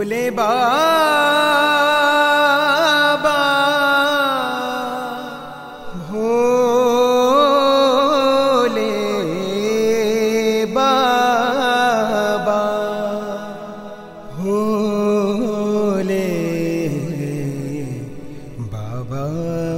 भोले बाबा भोले बाबा भोले बाबा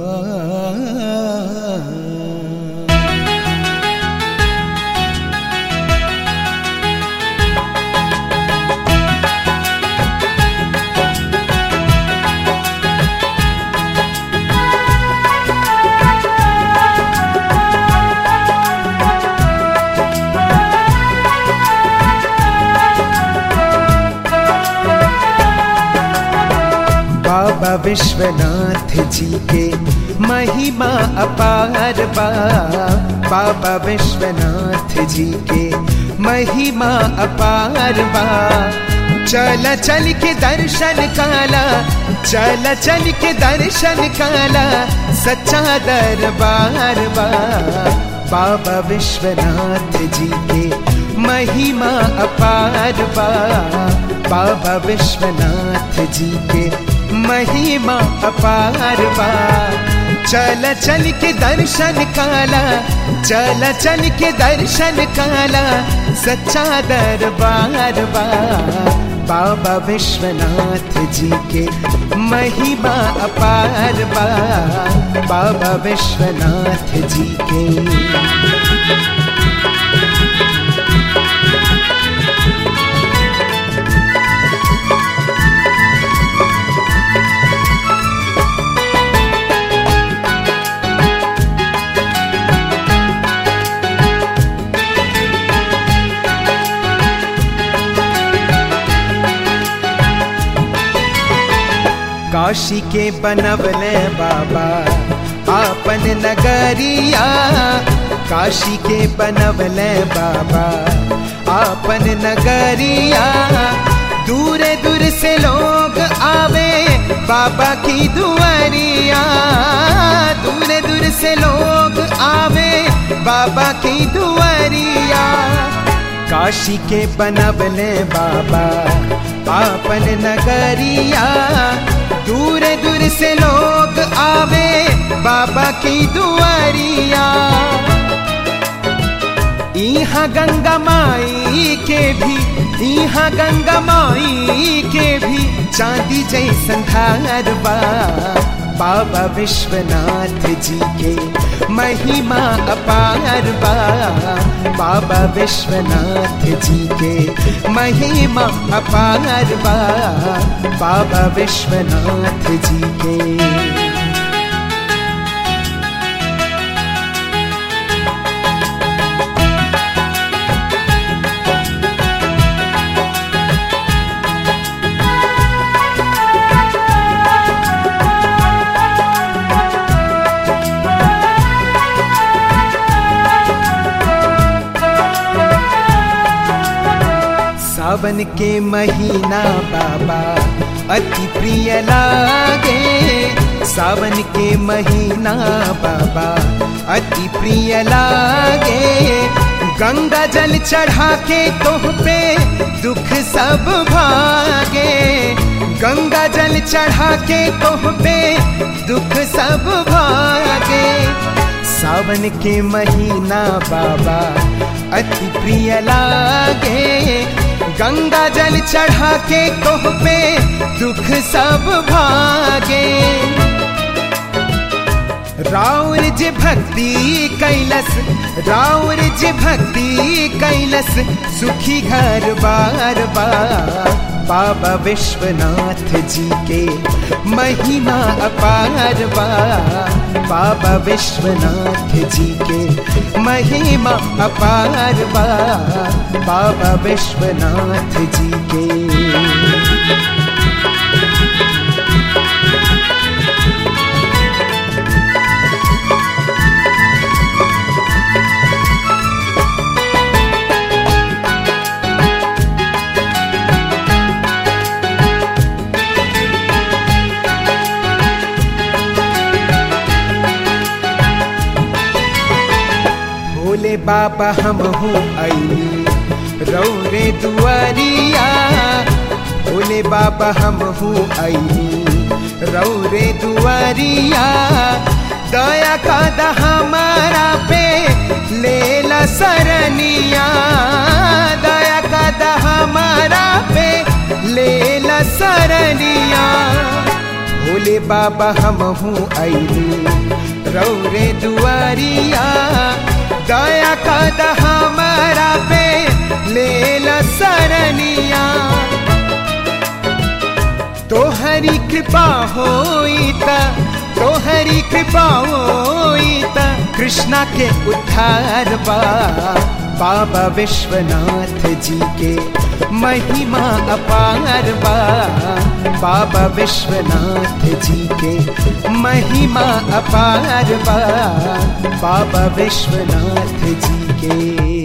बाबा विश्वनाथ जी के महिमा अपार बा बाबा विश्वनाथ जी के महिमा अपार बा चल चल के दर्शन काला चल चल के दर्शन काला सच्चा दरबार बा बाबा विश्वनाथ जी के महिमा अपार बा बाबा विश्वनाथ जी के महिमा अपार बा चल चल के दर्शन काला चल चल के दर्शन काला सच्चा दरबार बा बाबा विश्वनाथ जी के महिमा अपार बा बाबा विश्वनाथ जी के काशी के बनवले बाबा आपन नगरिया काशी के बनवले बाबा आपन नगरिया दूर दूर से लोग आवे बाबा की दुआरिया दूर दूर से लोग आवे बाबा की दुआरिया काशी के बनवले बाबा आपन नगरिया दूर दूर से लोग आवे बाबा की दुआरिया यहाँ गंगा माई के भी यहाँ गंगा माई के भी चांदी जैसन धार बा बाबा विश्वनाथ जी के महिमा अपार बा बाबा विश्वनाथ जी के महिमा अपार बा बाबा विश्वनाथ जी के सावन के महीना बाबा अति प्रिय लागे सावन के महीना बाबा अति प्रिय लागे गंगा जल चढ़ा के तोह पे दुख सब भागे गंगा जल चढ़ा के तोह पे दुख सब भागे सावन के महीना बाबा अति प्रिय लागे गंगा जल चढ़ा के कोह पे दुख सब भागे राउर जी भक्ति कैलस राउर जी भक्ति कैलस सुखी घर बार बार बाबा विश्वनाथ जी के महिमा अपार बा बाबा विश्वनाथ जी के महिमा अपार बा बाबा विश्वनाथ जी के भोले बाबा हम हूँ आई रौरे दुआरिया भोले भोले बाबा हम हूँ आई रौरे दुआरिया दया का द हमारा पे लेला सरनिया दया का द हमारा पे लेला सरनिया भोले बाबा हम हूँ आई रौरे दुआरिया दया का द हमारा पे लेला सरनिया तोहरी कृपा होई ता तोहरी कृपा होई ता कृष्णा के उद्धार बा बाबा विश्वनाथ जी के महिमा अपार बा बाबा विश्वनाथ जी के महिमा अपार बा बाबा विश्वनाथ जी के